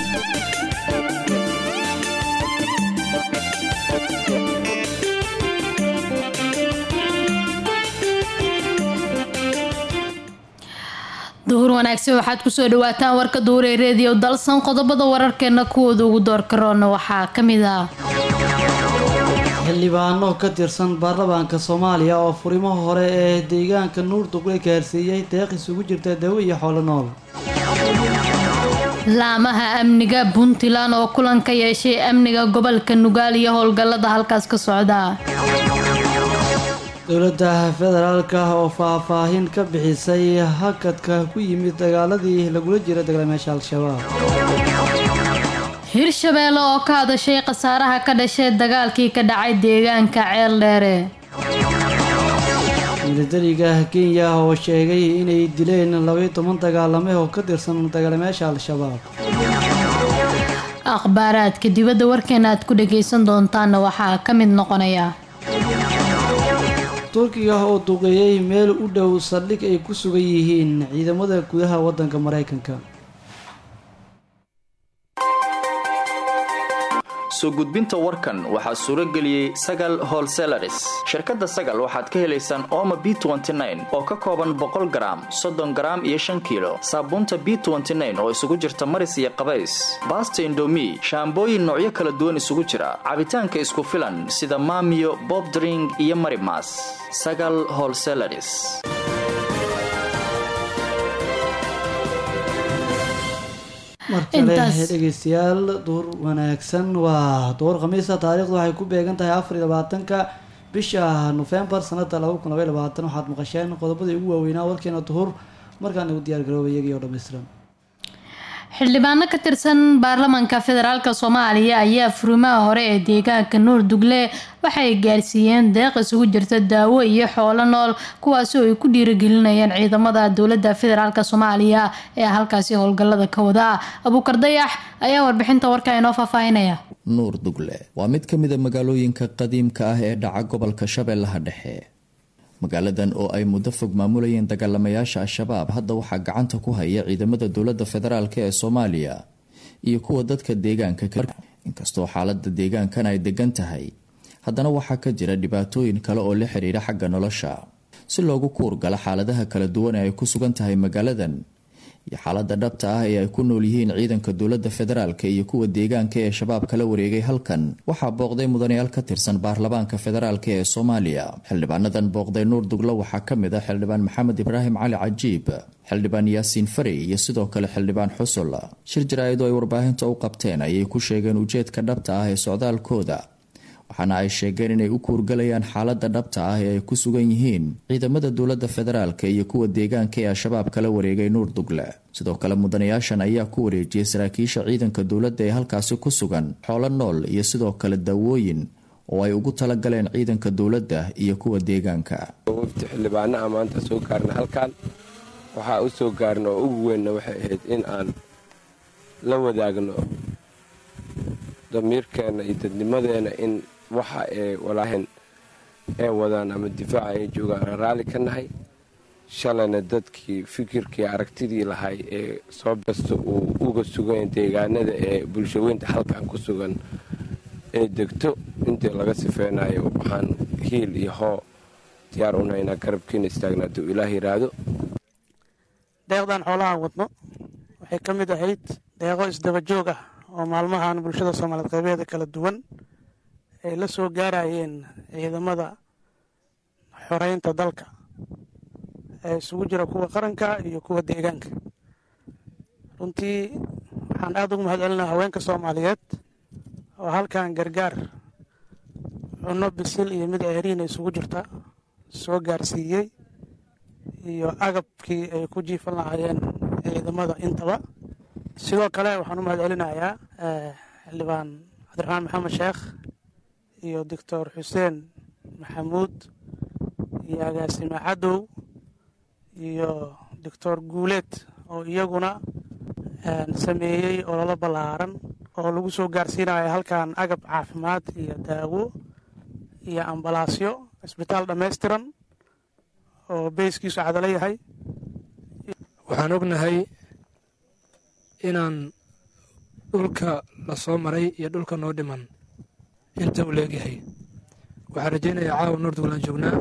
duhur wanaagsan waxaad kusoo dhawaataan warka duure reediyo dalsan qodobada wararkeena kuwooda ugu doorkaroona waxaa ka mid ah xildhibaano ka tirsan baarlamaanka soomaaliya oo furimaha hore ee deegaanka nuurduqle gaarsiiyey deeq isugu jirta dawo iyo xoolo nool laamaha amniga puntland oo kulan ka yeeshay amniga gobolka nugaal iyo howlgallada halkaas ka socda dowladda federaalka oo faahfaahin ka bixisay hakadka ku yimid dagaaladii lagula jira dagaalamayaasha al-shabaab hirshabeelle oo ka hadashay khasaaraha ka dhashay dagaalkii ka dhacay deegaanka ceel dheere milatariga kenya oo sheegay inay dileen labaiyo toban dagaalame oo ka tirsan dagaalamayaasha al-shabaab akhbaaraadka dibadda warkeena aad ku dhagaysan doontaanna waxaa ka mid noqonaya turkiga oo duqeeyey meel u dhow saldhig ay ku sugan yihiin ciidamada gudaha waddanka maraykanka soo gudbinta warkan waxaa suuro geliyey sagal holselaris shirkadda sagal waxaad ka helaysaan ooma b oo ka kooban boqol garaam soddon garaam iyo shan kiilo saabuunta b oo isugu jirta maris iyo qabays baasta indomi shaambooyin noocyo kala duwan isugu jira cabitaanka isku filan sida maamiyo bobdring iyo marimas sagal holselaris mar kale dhegeystayaal duur wanaagsan waa duur khamiisa taariikhdu waxay ku beegan tahay afar iyo labaatanka bisha nofembar sanada laba kun labay labaatan waxaad maqasheen qodobadii ugu waaweynaa warkeena duhur markaan igu diyaar garoobay iyagii oo dhammaystiran xildhibaano ka tirsan baarlamaanka federaalk soomaaliya ayaa furimaha hore ee deegaanka nuur dugle waxay gaarsiiyeen deeq isugu jirta daawo iyo xoolo nool kuwaasi oo ay ku dhiirigelinayeen ciidamada dowlada federaalk soomaaliya ee halkaasi howlgalada ka wada abuukar dayax ayaa warbixinta warka inoo faahfaahinaya nuur dugle waa mid ka mid a magaalooyinka qadiimka ah ee dhaca gobolka shabeellaha dhexe magaaladan oo ay muddo fog maamulayeen dagaalamayaasha al-shabaab hadda waxaa gacanta ku haya ciidamada dowladda federaalk ee soomaaliya iyo kuwa dadka deegaanka inkastoo xaalada deegaankan ay degan tahay haddana waxaa ka jira dhibaatooyin kale oo la xiriira xagga nolosha si loogu kuurgalo xaaladaha kala duwan ee ay ku sugan tahay magaaladan iyo xaalada dhabta ah ee ay ku nool yihiin ciidanka dowlada federaalk iyo kuwa deegaanka ee shabaab kala wareegay halkan waxaa booqday mudanayaal ka tirsan baarlamaanka federaalk ee soomaaliya xildhibaanadan booqday nuur duglo waxaa ka mid ah xildhibaan maxamed ibraahim cali cajiib xildhibaan yaasiin farey iyo sidoo kale xildhibaan xusul shir jaraa-idu ay warbaahinta u qabteen ayay ku sheegeen ujeedka dhabta ah ee socdaalkooda waxaana ay sheegeen inay u kuurgalayaan xaalada dhabta ah ee ay ku sugan yihiin ciidamada dowlada federaalk iyo kuwa deegaanka ee al-shabaab kala wareegay nuur dugle sidoo kale mudanayaashan ayaa ku wareejiyay saraakiisha ciidanka dowladda ee halkaasi ku sugan xoolo nool iyo sidoo kale daawooyin oo ay ugu talagaleen ciidanka dowladda iyo kuwa deegaanka wafti xildhibaanaha maanta soo gaarna halkan waxaa u soo gaarna oo ugu weynna waxay ahayd in aan la wadaagno damiirkeenna iyo dadnimadeena in waxa ee walaahin ee wadaan ama difaaca ay joogaan aan raalli ka nahay shalayna dadkii fikirkii aragtidii lahay ee soo basta uu uga sugan deegaanada ee bulshaweynta halkan ku sugan ee degto intii laga sifeynayo waxaan hiil iyo hoo diyaar unahaynaa garabkiina istaagna hadduu ilaah yiraahdo deeqdan xoolahaan wadno waxay ka mid ahayd deeqo isdaba joog ah oo maalmahan bulshada soomaaliyeed qaybeeda kala duwan ay la soo gaarayeen ciidamada xoreynta dalka ee isugu jira kuwa qaranka iyo kuwa deegaanka runtii waxaan aada ugu mahad celinaa haweenka soomaaliyeed oo halkan gargaar cunno bisil iyo mid ceeriina isugu jirta soo gaarsiiyey iyo agabkii ay ku jiifan lahaayeen ciidamada intaba sidoo kale waxaan u mahad celinayaa xildhibaan cabdiraxmaan maxamed sheekh iyo doctor xuseen maxamuud iyo agaasime cadow iyo doctor guuleed oo iyaguna sameeyey ololo ballaaran oo lagu soo gaarsiinayo halkan agab caafimaad iyo daawo iyo ambalaasyo isbitaal dhammaystiran oo beyskiisu cadalo yahay waxaan ognahay inaan dhulka la soo maray iyo dhulka noo dhiman inta uu leegyahay waxaan rajaynayaa caawa nuur duglaan joognaa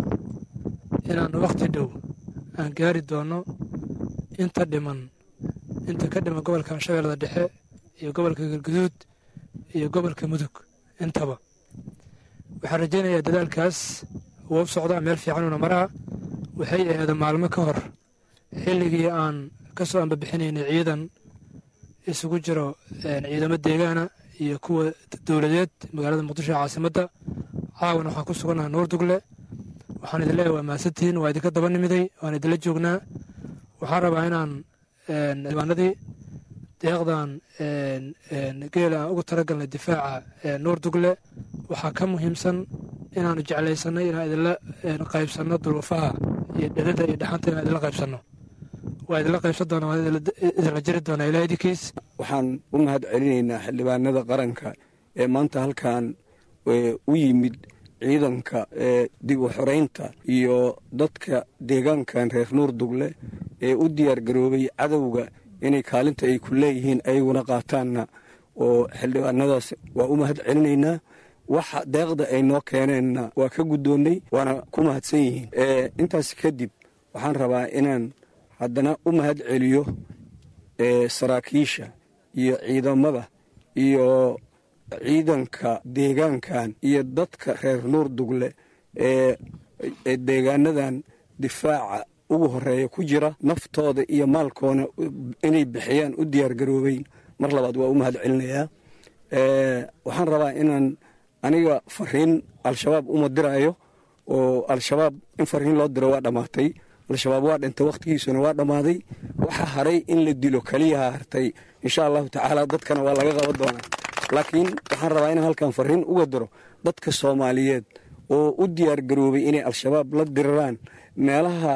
inaan wakhti dhow aan gaari doono inta dhiman inta ka dhiman gobolkan shabeellada dhexe iyo gobolka galguduud iyo gobolka mudug intaba waxaan rajaynayaa dadaalkaas wuu u socdaa meel fiicanuuna maraa waxay aheeda maalmo ka hor xilligii aan ka soo ambabixinaynay ciidan isugu jiro ciidamo deegaana iyo kuwa dowladeed magaalada muqdisho ee caasimadda caawana waxaan ku sugannaha nuur dugle waxaan idin leeyahay waa mahadsantihiin waa idinka daba nimiday waan idinla joognaa waxaan rabaa inaan diiwaanadii deeqdan geela aan ugu talagalnay difaaca nuur dugle waxaa ka muhiimsan inaanu jeclaysanay inaan idinla qaybsanno duruufaha iyo dherada iyo dhaxanta inaan idinla qaybsanno waa idinla qaybsan doonaa waan idinla jiri doonaa ilaa idinkiis waxaan u mahad celinaynaa xildhibaanada qaranka ee maanta halkan u yimid ciidanka dib u xoreynta iyo dadka deegaankan reer nuur dugle ee u diyaar garoobay cadowga inay kaalinta ay ku leeyihiin ayaguna qaataanna oo xildhibaanadaas waa u mahad celinaynaa waxa deeqda ay noo keeneenna waa ka guddoonnay waana ku mahadsan yihiin intaas kadib waxaan rabaa inaan haddana u mahad celiyo saraakiisha iyo ciidamada iyo ciidanka deegaankan iyo dadka reer nuur dugle ee deegaanadan difaaca ugu horeeya ku jira naftooda iyo maalkoona inay bixiyaan u diyaar garoobeyn mar labaad waa u mahad celinayaa waxaan rabaa inaan aniga fariin al-shabaab uma diraayo oo al-shabaab in fariin loo diro waa dhammaatay al-shabaab waa dhintay wakhtigiisuna waa dhammaaday waxaa haray in la dilo keliyaha hartay insha allahu tacaala dadkana waa laga qaban doonaa laakiin waxaan rabaa inaan halkan fariin uga diro dadka soomaaliyeed oo u diyaar garoobay inay al-shabaab la diraraan meelaha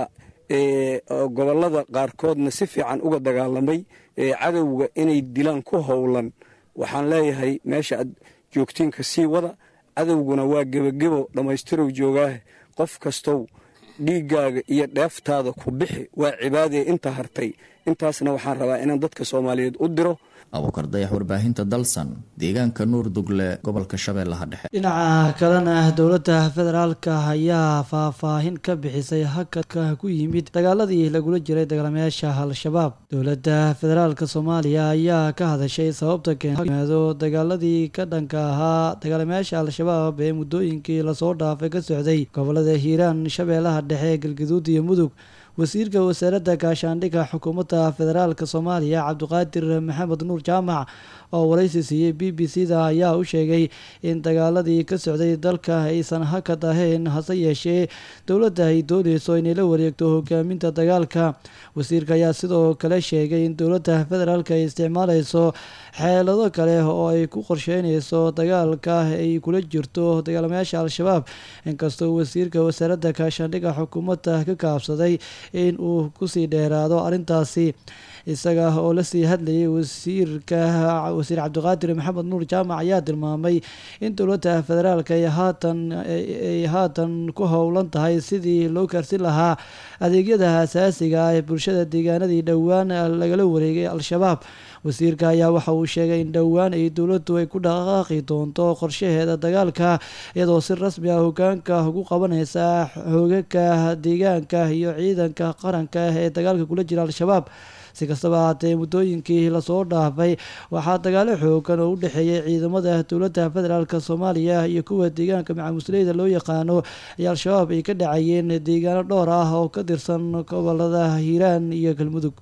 gobollada qaarkoodna si fiican uga dagaalamay cadowga inay dilaan ku howlan waxaan leeyahay meesha aad joogtiinka sii wada cadowguna waa gebagebo dhammaystirow joogaahe qof kastow dhiiggaaga iyo dheeftaada ku bixi waa cibaadee inta hartay intaasna waxaan rabaa inaan dadka soomaaliyeed u diro abuukar dayax warbaahinta dalsan deegaanka nuur dugle gobolka shabeellaha dhexe dhinaca kalena dowladda federaalka ayaa faahfaahin ka bixisay hakadka ku yimid dagaaladii lagula jiray dagaalamayaasha al-shabaab dowladda federaalka soomaaliya ayaa ka hadashay sababta keenimaado dagaaladii ka dhanka ahaa dagaalamayaasha al-shabaab ee muddooyinkii lasoo dhaafay ka socday gobolada hiiraan shabeellaha dhexe galgaduud iyo mudug wasiirka wasaaradda gaashaandhigga xukuumadda federaalka soomaaliya cabdiqaadir maxamed nuur jaamac oo waraysi siiyey b b c da ayaa u sheegay in dagaaladii ka socday dalka aysan hakad ahayn hase yeeshee dowladda ay dooneyso inay la wareegto hogaaminta dagaalka wasiirka ayaa sidoo kale sheegay in dowladda federaalka ay isticmaaleyso xeelado kale oo ay ku qorsheyneyso dagaalka ay kula jirto dagaalamayaasha al-shabaab inkastoo wasiirka wasaaradda gaashaandhigga xukuumadda ka kaabsaday in uu kusii dheeraado arrintaasi isaga oo lasii hadlayay wasiirka wasiir cabdiqaadir maxamed nuur jaamac ayaa tilmaamay in dowladda federaalka ay haatan ay haatan ku howlan tahay sidii loo gaarsin lahaa adeegyada asaasiga ah ee bulshada deegaanadii dhowaan lagala wareegay al-shabaab wasiirka ayaa waxa uu sheegay in dhowaan ay dowladdu ay ku dhaqaaqi doonto qorshaheeda dagaalka iyadoo si rasmi ah hogaanka ugu qabaneysa xoogagka deegaanka iyo ciidanka qaranka ee dagaalka kula jira al-shabaab si kastaba haatee muddooyinkii lasoo dhaafay waxaa dagaalo xoogan oo u dhexeeyay ciidamada dowladda federaalk soomaaliya iyo kuwa deegaanka macamusleyda loo yaqaano ay al-shabaab ay ka dhacayeen deegaano dhowr ah oo ka tirsan gobolada hiiraan iyo galmudug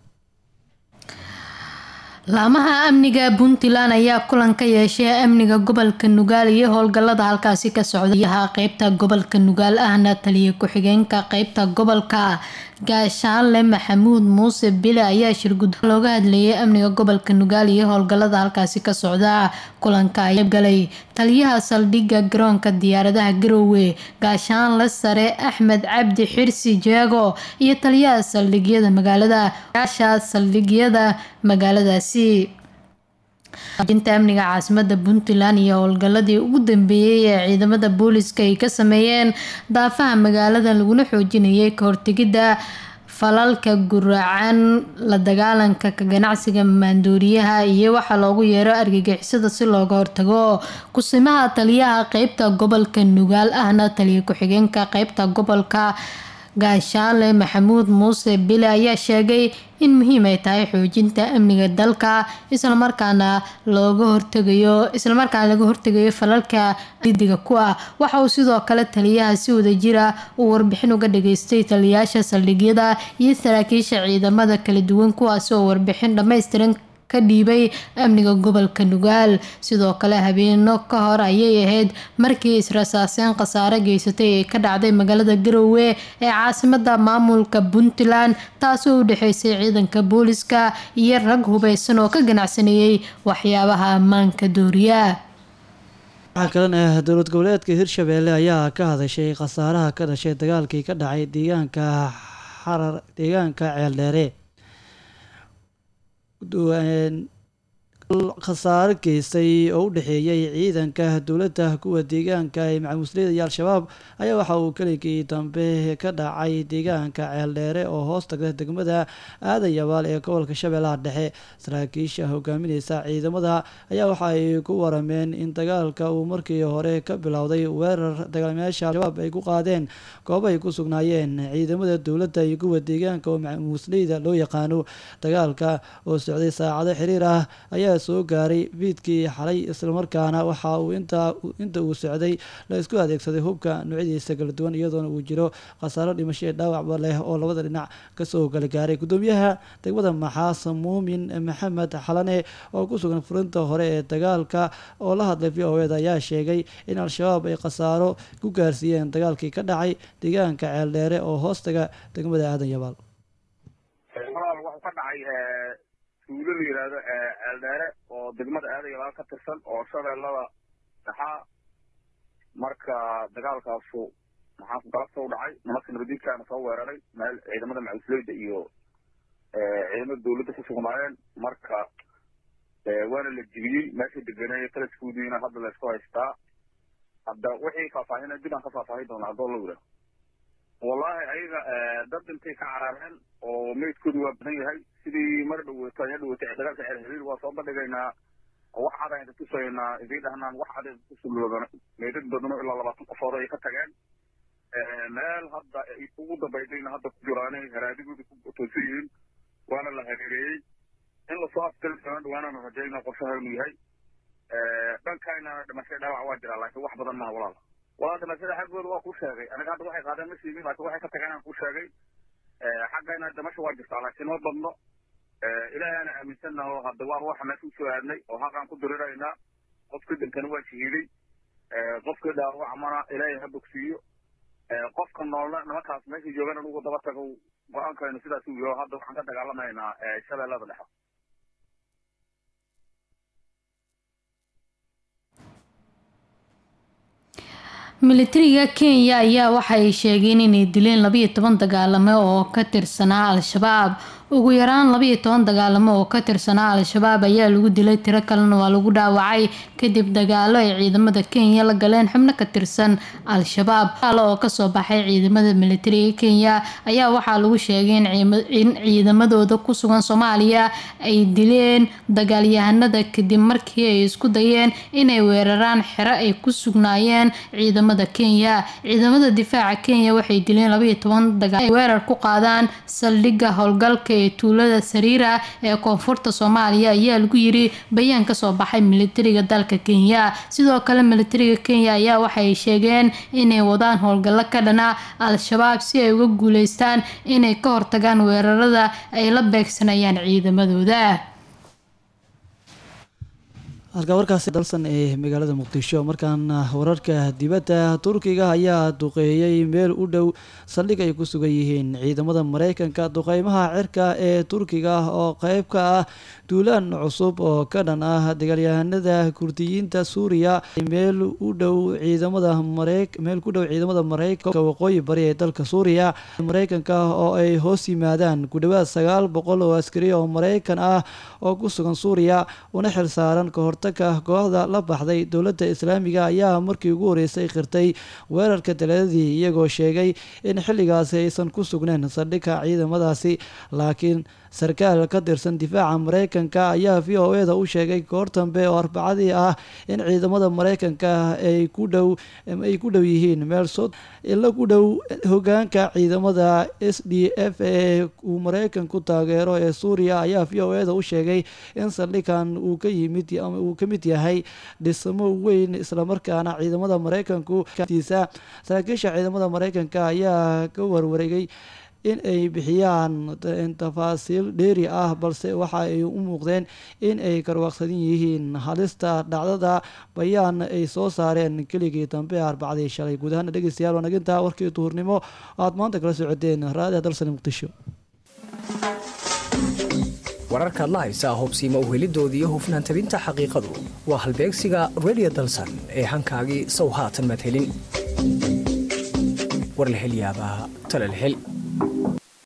laamaha amniga puntland ayaa kulan ka yeeshay amniga gobolka nugaal iyo howlgalada halkaasi ka socdayaha qeybta gobolka nugaal ahna taliya ku-xigeenka qeybta gobolka gaashaanle maxamuud muuse bile ayaa shirgud looga hadlayay amniga gobolka nugaal iyo howlgalada halkaasi ka socda kulanka ayaa galay taliyaha saldhigga garoonka diyaaradaha garoowe gaashaanle sare axmed cabdi xirsi jeego iyo taliyaha saldhigyada magaalada yaasha saldhigyada magaaladaasi inta amniga caasimada puntland iyo howlgaladii ugu dambeeyey ee ciidamada booliska ay ka sameeyeen daafaha magaalada laguna xoojinayay ka hortegidda falalka guracan la dagaalanka ka ganacsiga maanduuriyaha iyo waxaa loogu yeero argagixisada si looga hortago kusimaha taliyaha qeybta gobolka nugaal ahna taliya ku-xigeenka qeybta gobolka gaashaale maxamuud muuse bile ayaa sheegay in muhiim ay tahay xoojinta amniga dalka islamarkaana looga hortegayo islamarkaana laga hortegayo falalka didiga ku ah waxa uu sidoo kale taliyaha si wadajira uu warbixin uga dhageystay taliyayaasha saldhigyada iyo saraakiisha ciidamada kala duwan kuwaasi oo warbixin dhammaystiran ka dhiibay amniga gobolka nugaal sidoo kale habeeno ka hor ayay ahayd markii israsaaseen khasaare geysatay ee ka dhacday magaalada garowe ee caasimada maamulka puntland taasoo u dhexeysay ciidanka booliska iyo rag hubeysan oo ka ganacsanayay waxyaabaha ammaanka dooriya waxaa kalena dowlad goboleedka hirshabeelle ayaa ka hadashay khasaaraha ka dhashay dagaalkii ka dhacay deegaanka xarar deegaanka ceeldheere khasaaro geystay oo u dhexeeyay ciidanka dowladda kuwa deegaanka ee macamusliyada iyo al-shabaab ayaa waxa uu keligii dambe ka dhacay deegaanka ceeldheere oo hoos tagta degmada aadan yabaal ee gobolka shabeellaha dhexe saraakiisha hogaamineysa ciidamada ayaa waxa ay ku warameen in dagaalka uu markii hore ka bilowday weerar dagaalamayaasha al-shabaab ay ku qaadeen goobo ay ku sugnaayeen ciidamada dowladda iyo kuwa deegaanka oo macamusleyda loo yaqaano dagaalka oo socday saacado xiriir ah ayaa soo gaaray fiidkii xalay islamarkaana waxa uu inta uu socday la isku adeegsaday hubka noocyadiisa kala duwan iyadoona uu jiro khasaaro dhimasho ee dhaawacba leh oo labada dhinac kasoo kala gaaray gudoomiyaha degmada maxaas muumin maxamed xalane oo ku sugan furinta hore ee dagaalka oo la hadlay v o ed ayaa sheegay in al-shabaab ay khasaaro ku gaarsiiyeen dagaalkii ka dhacay deegaanka ceeldheere oo hoostaga degmada aadan yabaal tuulo la yidhaahdo ceeldheere oo degmada aadayabaal ka tirsan oo shabeellada dhaxaa marka dagaalkaasu maxaa galabta u dhacay nimanka nabadiidkaana soo weeraray meel ciidamada macusleyda iyo ciidamada dawladda ku sugnaayeen marka waana la jibiyey meesha deganeeya talaskoodiina hadda laysku haystaa hadda wixii faahfaahin dib aan ka faahfaahin doonaa haddoo la yidhaaho wallahi ayaga dad intay ka carareen oo meydkoodu waa badan yahay sidii mar dhaweeto aya dhaweetay dagaalka ceer xiriir waa soo bandhigaynaa wax cad aynu tusaynaa idiin dhahnaan wax cad aynu kusuloodan meydad badano ilaa labaatan qofood ay ka tageen meel hadda ugu dambaydayna hadda ku jiraanay haraadigoodi ku toosan yihiin waana la hareereeyey in lasoo afgali doono dhawaanana rajayna qorshaha inuu yahay dhankayna dhimashay dhaawac waa jiraa laakiin wax badan maha walaal walaa dhimashada xaggooda waa ku sheegay aniga hadda waxay qaadeen ma sheegin laakiin waxay ka tageen aan ku sheegay xaggayna dhimasha waa jirtaa laakiin ma badno ilaahayana aaminsannaho hadda waan waxa meesha usoo aadnay oo xaqaan ku diriraynaa qofka dhintana waa shahiiday qofka dhaawacmana ilaahay ha bogsiiyo qofka noolna nimankaas meesha joogan anugu daba tago go-aankaynu sidaas u yaho hadda waxaan ka dagaalamaynaa shabeellada dhexe militariga kenya ayaa waxay sheegeen inay dileen labayo toban dagaalamo oo ka tirsanaa al-shabaab ugu yaraan labayo toban dagaalamo oo ka tirsanaa al-shabaab ayaa lagu dilay tiro kalena waa lagu dhaawacay kadib dagaalo ay ciidamada kenya la galeen xubno ka tirsan al-shabaab dagaalo oo kasoo baxay ciidamada militariga kenya ayaa waxaa lagu sheegay in ciidamadooda ku sugan soomaaliya ay dileen dagaalyahanada kadib markii ay isku dayeen inay weeraraan xero ay ku sugnaayeen ciidamada kenya ciidamada difaaca kenya waxay dileen labayo toban dagaal ay weerar ku qaadaan saldhigga howlgalka ee tuulada sariira ee koonfurta soomaaliya ayaa lagu yiri bayaan kasoo baxay militariga dalka kenya sidoo kale militariga kenya ayaa waxay sheegeen inay wadaan howlgallo ka dhana al-shabaab si ay uga guuleystaan inay ka hortagaan weerarada ay la beegsanayaan ciidamadooda halkaa warkaasi dalsan ee magaalada muqdisho markaan wararka dibadda turkiga ayaa duqeeyey meel u dhow saldhig ay ku sugan yihiin ciidamada mareykanka duqeymaha cirka ee turkiga oo qeyb ka ah duulaan cusub oo ka dhan ah dagaalyahanada kurdiyiinta suuriya meel u dhow ciidamada meel ku dhow ciidamada mareykanka waqooyi bari ee dalka suuriya mareykanka oo ay hoos yimaadaan ku dhowaad sagaal boqol oo askari oo mareykan ah oo ku sugan suuriya una xil saaran kahor hortaga kooxda la baxday dowladda islaamiga ayaa markii ugu horeysay qirtay weerarka talaadadii iyagoo sheegay in xilligaasi aysan ku sugnayn saldhigga ciidamadaasi laakiin sarkaal ka tirsan difaaca mareykanka ayaa v o eda u sheegay goor dambe oo arbacadii ah in ciidamada mareykanka ay ku dhow ay ku dhow yihiin meel sod ila ku dhow hogaanka ciidamada s d f ee uu mareykanku taageero ee suuriya ayaa v o eda u sheegay in saldhigan uu ka yimid uu ka mid yahay dhismo weyn islamarkaana ciidamada mareykanku tiisa saraakiisha ciidamada mareykanka ayaa ka warwareegay in ay bixiyaan tafaasiil dheeri ah balse waxa ay u muuqdeen in ay karwaaqsadan yihiin halista dhacdada bayaan ay soo saareen keligii dambe arbacdii shalay guud ahaana dhegeystayaal waa nagintaa warkii duhurnimo aad maanta kala socodeen raadiha dalsani muqdisho wararkaad la haysaa hubsiima uhelidoodii iyo hufnaan tabinta xaqiiqadu waa halbeegsiga radio dalsan ee hankaagii sow haatan madhelin warlahelyaabaha talalhel